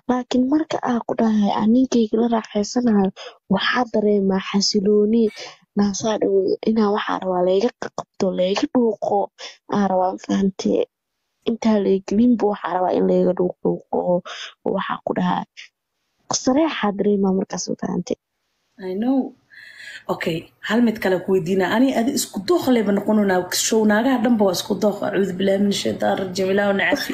laakiin marka aa ku dhahay aan ninkayga la raaxaysanayo waxaa dareemaa xasilooni naasaa dhow inaa waxaa rabaa layga qabto layga dhuuqo aa rabaa mafahantee intaa laygelinba waxaa rabaa in layga dhuuqdhuuqo oo waxaa ku dhahaa sareexaa dareemaa markaas mafahante I know. Okay, hal mid kale ku weydiina ani adi isku dooq leba noqonona show naagaha dhanba waa isku dooq acuudu billahi min shaytaan rajim ilaahu nacafi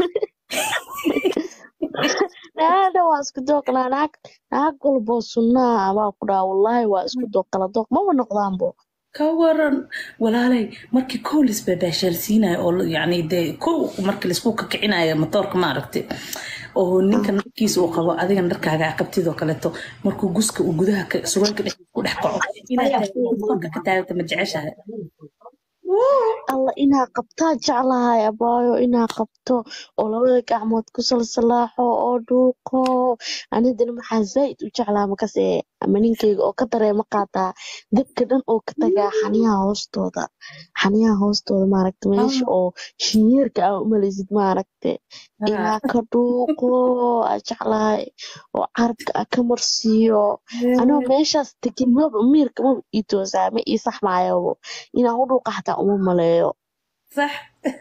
naada waa isku dooqnaa naag naag walboo sunnaa abaa ku dhaha wallaahi waa isku dooq kala dooq maba noqdaanbo ka waran walaalay markii kow lisbabaashaalsiinayo oo yani dee kow markii laisku kakicinayo matoorka maaragtay oo ninka narkiisa uu qabo adigan dharkaaga aa qabtidoo kaleeto markuu guska uu gudaha ka- surwaalka dhexdiisa ku dhex kaco inaad taagto ka taagto ma jeceshahay alla inaa qabtaa jeclahay abaayo inaa qabto oo labada gacmood ku salsalaaxo oo dhuuqo anidana maxaa zaa'id u jeclaa makase ama ninkeyga oo ka dareema qaataa dabka dhan oo ka tagaa xaniyaha hoostooda xaniyaha hoostooda maaragta meesha oo shinyeerka aa umalaysid maaragte inaa ka dhuuqo aa jeclahay oo carabka aa ka marsiiyo anoo meeshaas tegin maba miirka maba ii toosaa ma ii saxmaayobo inaan u dhuuqa xataa uma maleeyo sax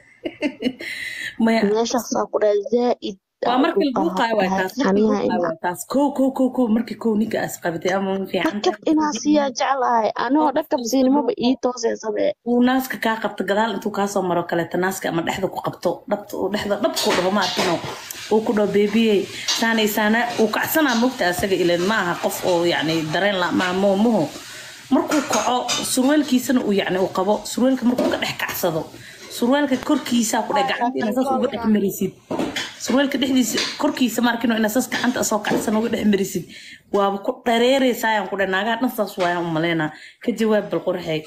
maya meeshaasaa ku dhaha zaa'id waa markii la dhuuqaayo waay taas markii la xaniyaha dhuuqaayo waay taas kow kow kow kow markii kow ninka aas qabatay ama ma fiican dhakab inaa siiyaa jeclahay anoo dhakab siinimaba ii tooseesabe uu naaska kaa qabto gadaal intuu kaasoo maro kaleeto naaska ama dhexda ku qabto dhabta uu dhexda dhabkuu dhaho ma arkino uu ku dhaho beebiyey saanay saana uu kacsanaa mogta asaga ilan ma aha qof oo yacni dareen la maa moomuhu markuu kaco surwaalkiisana uu yacni uu qabo surwaalka markuu ka dhex kacsado surwaalka korkiisaa ku dheh gacanta inaa saas uga dhex marisid surwaalka dhexdiisa korkiisa maarkino inaa saas gacanta asoo kacsan uga dhex marisid waaba ku dhareereysaayan ku dheh naagaha dhan saas waayaan u maleynaa ka jawaab bal qurxey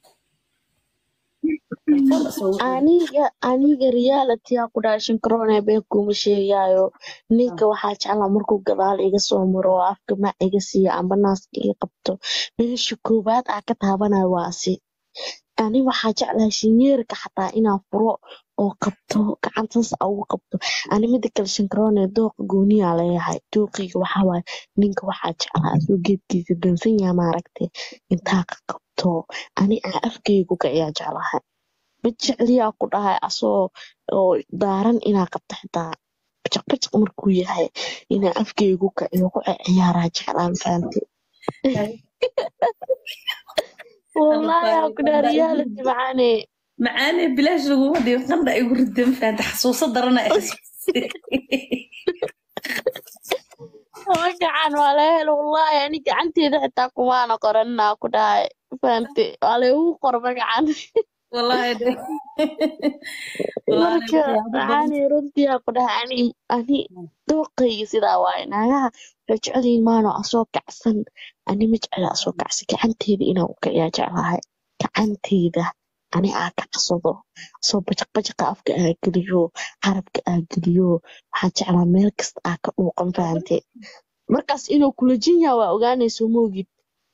aniga aniga realityyaa ku dhaha shankaroone been kuma sheegaayo ninka waxaa jeclaa markuu gadaal iga soo maro oo afka mac iga siiyo amba naaska iga qabto meesha koowaad aa ka taabanayo waasi ani waxaa jeclahay shinyeerka xataa inaan furo oo qabto gacantaas aa ugu qabto ani mida kale shankaroone dooqa gooniyaa leeyahay dooqeyga waxaa waaye ninka waxaa jeclaa asuu geedkiisa dansan yaha maaragte intaa ka qabto ani aa afkeygu kaciyaa jeclahay mid jecliyaa ku dhahay asoo oo daaran inaa qabto xitaa bajaq bajaq markuu yahay inaa afkeygu kaciyo ku ciyaaraa jeclaan fahamte wallaahi aa ku dhaha reality macaane macaane bilaash laguma dhigo qandha igu ridan faanta xasuuso darana magacan waa laga helo wallaahi ani gacanteeda xitaa kumaana qoranaa ku dhahay fahamte waa laygu qor magacan wallaahi marka macaane runtiyaa ku dhahay ani ani dooqayga sidaa waaye naagaha waxay jecelyihiin maano asoo kacsan ani ma jecla asoo kacsan gacanteeda inaan u kiciyaa jeclahay gacanteeda ani aa kacsado asoo bajaq bajaqa afka aa geliyo carabka aa geliyo waxaa jeclaa meel kasta aa ka dhuuqan fahante markaas inuu kula jin yaha waa ogaanayso moogid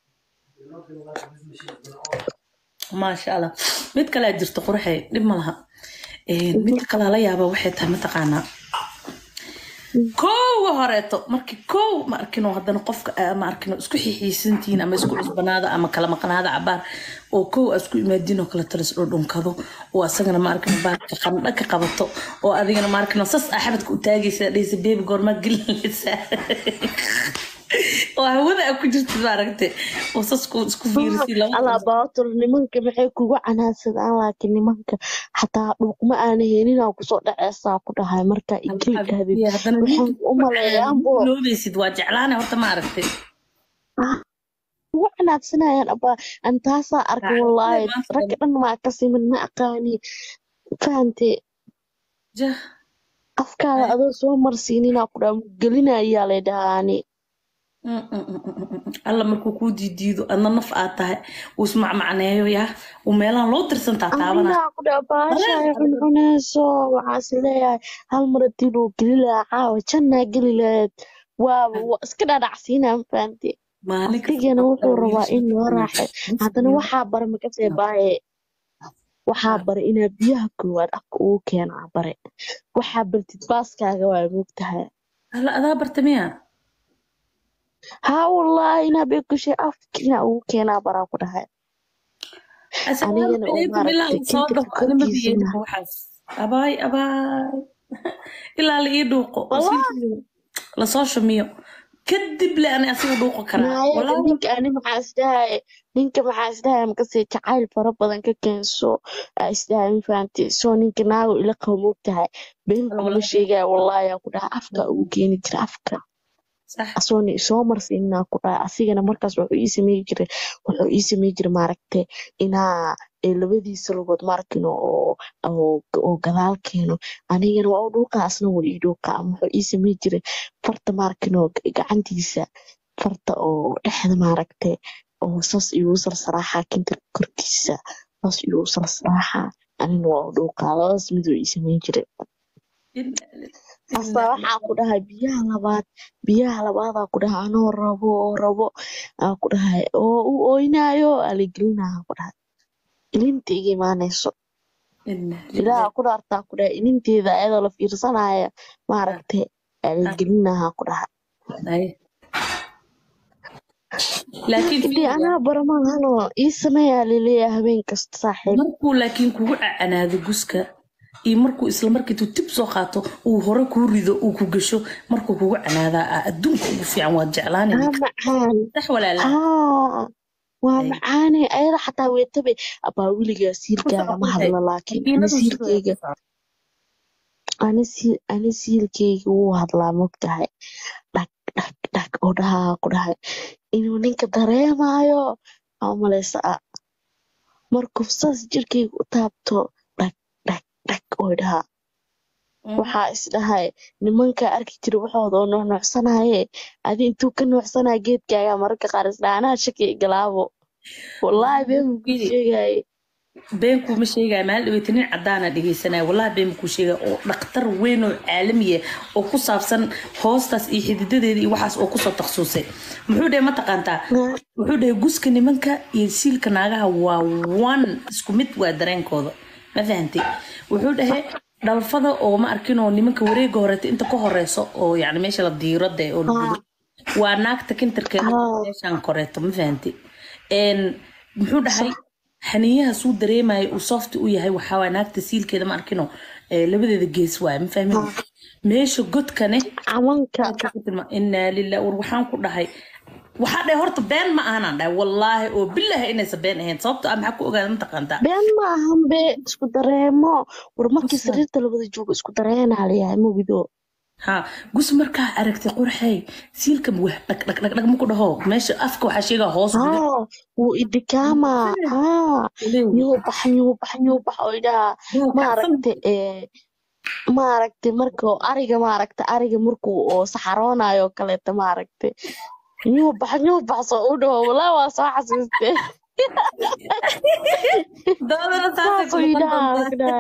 maasha allah mid kalea jirto qurxey dhib ma laha midka kalaa la yaaba waxay tahay mataqaanaa koowa horeeto markii koow ma arkino haddana qofka aa ma arkino isku xixiisantihiin ama isku cusbanaada ama kala maqnaada cabaar oo koow aa isku imaadiin oo kale talis dhudhunkado oo asagana ma arkino baarka qandha ka qabato oo adigana ma arkino sas aa xabadka u taagaysa dhaysa beebi goormaa gelinaysaa oo hawada aa ku jirtid maaragte oo sas ku isku fiirisay laba allah baatur nimanka maxay kugu canaansadaan laakiin nimanka xataa dhuuqma aana helin aa kusoo dhaceysaa ku dhahay markaa igeli dhahdid haddana waxaan u maleeyaanbo loobaysid waa jeclaane horta ma aragtay ugu canaadsanayaan abaa an taasaa arkay wallaahi maanta ragga dhan maa ka siman ma aqaani fahante jah afkaada adoo soo marsiininaa ku dhaha gelinayaa lay dhahaani alla markuu kuu diidiido adna naf aad tahay uu ismacmacneeyo yaa uu meelahan loo tirsantaa taabana aminaa ku dhaha baasha ay cuncuneyso waxaas leeyahay hal mar hadii loo geli lahaa caawa jannaa geli lahayd waa waa iska dhadhacsiinaa ma fahante maalin afkigana wuxuu rabaa in loo raaxay haddana waxaa bara makasee baaye waxaa bare inaa biyaha koowaad afka ugu keenaa bare waxaa bartid baaskaaga waa moogtahay hala adaa bartamiya haa wallaahi inaa beekushay afka inaa ugu keenaa baraa ku dhahay anigana oo maaragtay kintirka korkiisana abaay abaay ilaa la ii dhuuqo lasoo shumiyo kadib le ani asiga dhuuqo karaa ninka ani maxaa isdhahay ninka maxaa isdhahay makasii jacayl fara badan ka keenso aa isdhahay ma fahamtay soo ninka naago ila qabo moogtahay been kuma sheegaya wallaahi aa ku dhahay afka ugu keeni jira afka asoona isoo marsiinaa ku dhahay asigana markaas wuxuu ii samey jiray wuxuu ii samey jiray maaragtay inaa labadiisa lugood maarkin oo gadaal keeno anigana waa u dhuuqa asna waa ii dhuuqa ama wuxuu ii samey jiray farta maarkin oo gacantiisa farta oo dhexda maaragtay oo saas igu sarsaraaxa kintirka korkiisa saas igu sarsaraaxa anina waa u dhuuqa labadaas miduu ii samey jiray asa waxaa ku dhahay biyaha labaad biyaha labaadaa ku dhahay anoo rabo oo rabo aa ku dhahay oo u ooynaayo aligelinaha ku dhahay ilinta iga imaanayso ilaaha ku dhaartaa ku dhahay ilinteeda ayadoo la fiirsanaya maaragtay aligelinaha ku dhahay laakiin anaa baramahanoo ii sameeyaa laleeyahay habeen kasta saaxiib markuu laakiin kugu cacanaado guska iyo markuu isla markiitu tib soo qaato uu hore kuu rido uu ku gasho markuu kugu canaadaa ah adduunka ugu fiican waad jeclaansax walaala waa macaane ayada xataa weetabe abaa weligaa siilkaaga ma hadlo laakiin ani siilkeyga ani siilkeyga wuu hadlaa mogtahay dhag dhag dhag oo dhahaa ku dhahay inuu ninka dareemayo aa malaysa a markuu saas jirkeyga u taabto dhag oy dhahaa waxaa isdhahay nimankaa arki jira waxooda oo nuucnuucsanaye adi intuu ka nuucsanaya geedkaaga mararka qaar isdhaha anaa shaki galaabo wallaahi been kuu sheegaye been kuuma sheegaya maal dhaweyta nin cadaana dhegeysanaya wallahi been kuu sheegaya oo dhakhtar weyn oo caalamiya oo ku saabsan hoostaas iyo xididadeeda iyo waxaas oo kusoo takhasusay muxuu dhahay mataqaantaa wuxuu dhahay guska nimanka iyo siilka naagaha waa one isku mid waa dareenkooda ma fahantay wuxuu dhahay dhalfada oo ma arkinoo nimanka wareega horeeta inta ka horeyso oo yani meesha la diirada oo waa naagta kintarkeeda meeshan koreeto ma fahantay muxuu dhahay xaniyaha suu dareemaya uu softi u yahay waxaa naagta siilkeeda ma arkino labadeeda gees waay ma fahmin meesha godkane inaa lilah war waxaan ku dhahay waxaa dhahay horta been ma ahanaan dhahay wallaahi oo bilaahi inaysa been ahayn sababto ah maxaa ku ogaada mataqaantaa been ma ahan be isku dareemo war markii sariirta labada joogo isku dareenaa layahay mogido ha gus markaa aragtay qurxey siilka wah dhag dhag dhag dhag maku dhaho meesha afka waxaa sheegaa hoos wuu idikaama ha nyuubax nyuubax nyuubax oo idhaha maaragta maaragta marka ariga maaragta ariga markuu oo saxaroonayo kaleeta maaragta nyuubax nyuubax soo u dhaho walaa waa soo xasuuste saasuu idhaha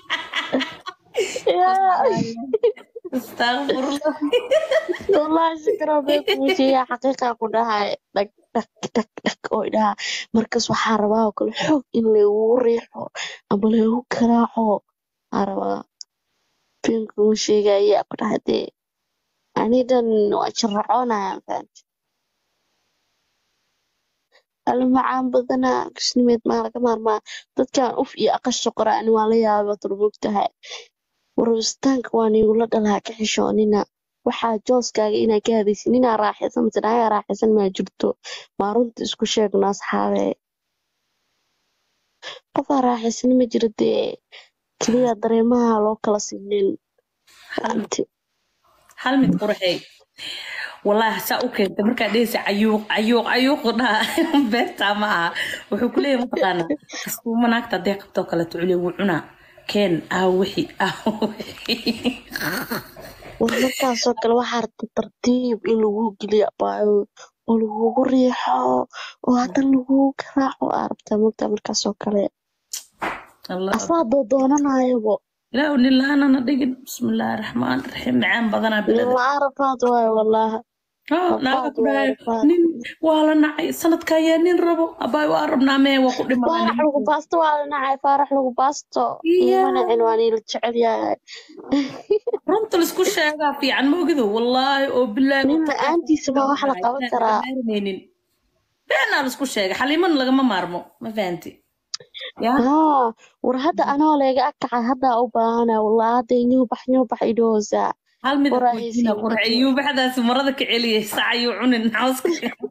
wallaahi shukran bay kumusheeya xaqiiqa ku dhahay dhag dhag dhag dhag oo idhaha markaas waxaa rabaa oo kale xoog in lagugu riixo ama lagu karaaco aa rabaa finkuu sheegaya ku dhahay dee anidan waa jiracoonaya fahamti almacaan badanaa kusnimeed maa laga maarmaa dadkan uf iyo aqasha qora ani waa la yaaba turmugtahay warwasitaanka waa niigula dhalaa ka xishoonina waxaa jooskaaga inaa ka hadaysin inaa raaxaysan mise nagaa raaxaysan maa jirto maa runta isku sheegno asxaabe qofaa raaxaysan ma jiro dee keliya dareemaha loo kala sinin hal mid qurxey wallaahi saa u keentay markaa dhehaysa cayuuq cayuuq cayuuqu dhaha beertaa ma aha wuxuu ku leeyahay mataqaanaa kastuuma naagta haddee qabtoo kaleeto culiya wuu cunaa keen ah wixi ah war markaasoo kale waxaa rabta tartiib in lagu geliyo abaayo oo lagugu riixo oo hadan lagugu garaaco aa rabtaa mogtaa markaasoo kale asaa doodoonanayabo ilaahu nin la-aanana dhigin bismillaahi raxmaan raxiim macaan badanaa bilada la-aan rafaad waayo wallaahi Ah, naaga rafaad ku waa dhahay rafaad nin waa la nacay sanadka ayaa nin rabo abaay waa rabnaa mee waa ku dhimanaa faarax lagu nimanku baasto waa la nacay faarax lagu baasto iya iima nacin waa niila jecel yahay runta laisku sheegaa fiican ma ogido wallaahi oo bilaahi oo nin tallaahi la-aantiisa ma wax la dhahay qaban inaan laga karaa maarmaynin beenaa laisku sheegay xaliiman lagama maarmo ma fahanti yaa haa war hadda anoo leega akacay haddaa u baahana walaa hadda nyuubax nyuubax idhoosaa hal mid waraa kuweydiina haysiin qurxe adiga yuubaxdaasi marada ka celiyay sac ayuu cunin xawska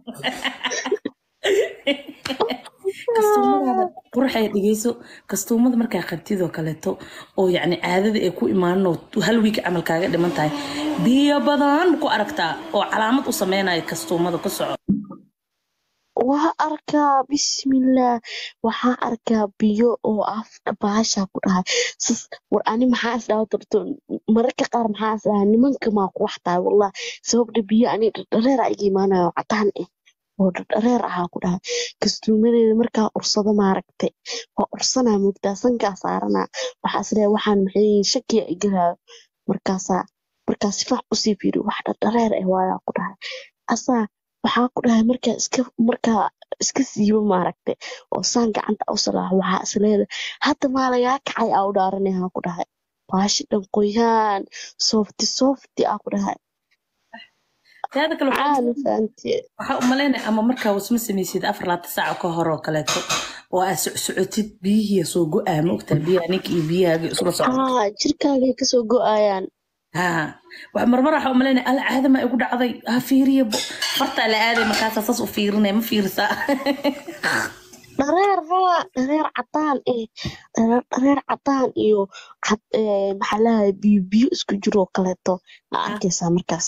kastuumadaada qurxay dhegeyso kastuumada markaa qabtidoo kaleeto oo yacni caadada ay ku imaanoo hal wiig camal kaaga dhiman tahay biyo badan ku aragtaa oo calaamad u sameynaya kastuumada ku soco waa arkaa bismillaah waxaa arkaa biyo oo af baasha ku dhahay sas war ani maxaa is dhawa torto mararka qaar maxaa is dhahaa nimanka maa ku wax tahay wallah sababta biyo ani dhardhareera iga imaanayo cadaan eh oo dhardhareer ahaa ku dhahay kastuumadeeda markaa ursado maaragte waa ursanaa moogtaa sankaa saaranaa waxaa is leeyahay waxaan maxay yihiin shakiya igalaayo markaasaa markaa si fac usii fiiri wax dhardhareer eh waayaa ku dhahay asaa waxaa ku dhahay markaa iska markaa iska siibo maaragte oo saan gacanta u salaaxo waxaa is leedahay hadda maa lagaa kacay aa u dhaaranayaa ku dhahay baashi dhan qoyaan soofti soofti aa ku dhahay taada kale waxaa caana fahamtee waxaa u malaynaya ama markaa wasma samaysid afar laata saaca ka hore oo kaleeto oo aad socsocotid biyihii soo go-aa ma ogtaa biyaha ninka iyo biyahaaga isla socda haa jirkaagay kasoo go-ayaan haa wax marmar waxaa u malaynaya alla caadama igu dhacday ha fiiriya bo fartaa la aaday markaasaa saas u fiirinaya ma fiirisaa dhareer haa dhareer cadaan eh dhareer dhareer cadaan iyo cad eh, maxaa lahaye biyo biyo isku jiroo kaleeto aa arkaysaa markaas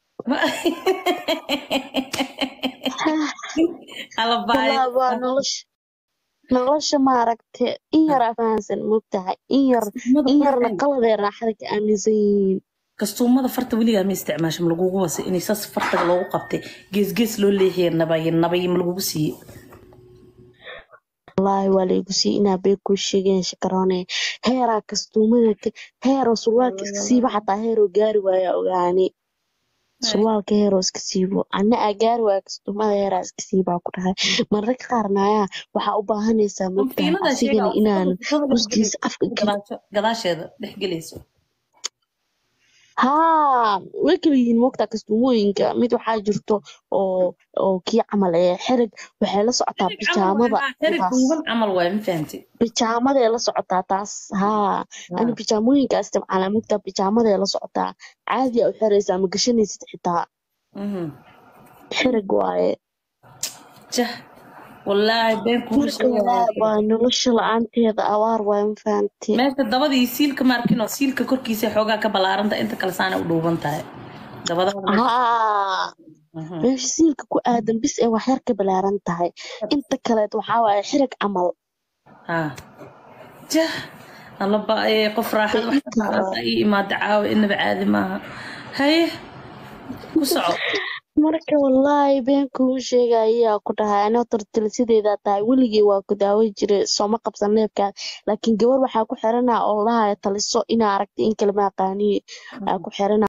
alla baayo wallaahi waa nolosha nolosha maaragte in yaraa fahansan moogtahay in yar kastuumada in yarna qurxeen qaladee raaxada ka aaminsan yihiin kastuumada farta weligaa ma isticmaasha ma lagugu wasay inay saas fartaga loogu qabtay geesgees loo leexiya nabaye nabaye ma lagugu siiyey wallaahi waa laygu sii inaa bee kuu sheegeen shakaroone heeraa kastuumada ka- heeroo surwaalka iska siiba xataa heeroo gaari waaya ogaani surwaalka heeroo iska siibo anna aa gaari waaya kastuumada heeraa iska siibaa ku dhahay mararka qaarna ayaa waxaa u baahanaysaa moogtahay fiinadaa sheega asigana inaan fitada uskiisa afka gelin gadaasho gadaasheeda dhex gelayso haa way kala yihiin moogtaa kastuumooyinka mid waxaa jirto oo oo kii camal ee xerig waxay la socotaa xerig camal waay bijaamada haa xerig taas dhuuban camal waay ma fahamtay bijaamaday la socotaa taas haa ani haa bijaamooyinka isticmaalaa moogtaa bijaamaday la socotaa caadi aa u xiraysaa ma gashanaysid xitaa mhm. xerig waaye jah wallaahi been kuuma marka sheegaya walaa waa nolosha la-aanteeda abaar waaye ma fahamtee meesha dabada iyo siilka maarkinoo siilka korkiisa xoogaa ka ballaaranta inta kale saana u dhuuban tahay dabadada meesha haa Mhm. meesha siilka ku aadan bis ee wax yar ka balaaran tahay inta kaleed waxaa waaye xerig camal haa jah alla ba-ee qof raaxad wax ka qaadata ii imaada caawa inaba caadi maaha haye ku soco marka wallaahi been kugu sheegayaa ku dhahay anoo tortila sideedaa tahay weligay waa ku daawan jiray sooma qabsan neefkaa laakiin gabar waxaa ku xiranaa oo lahaya taliso inaa aragtay in kalema aqaaniye aa ku xiranaa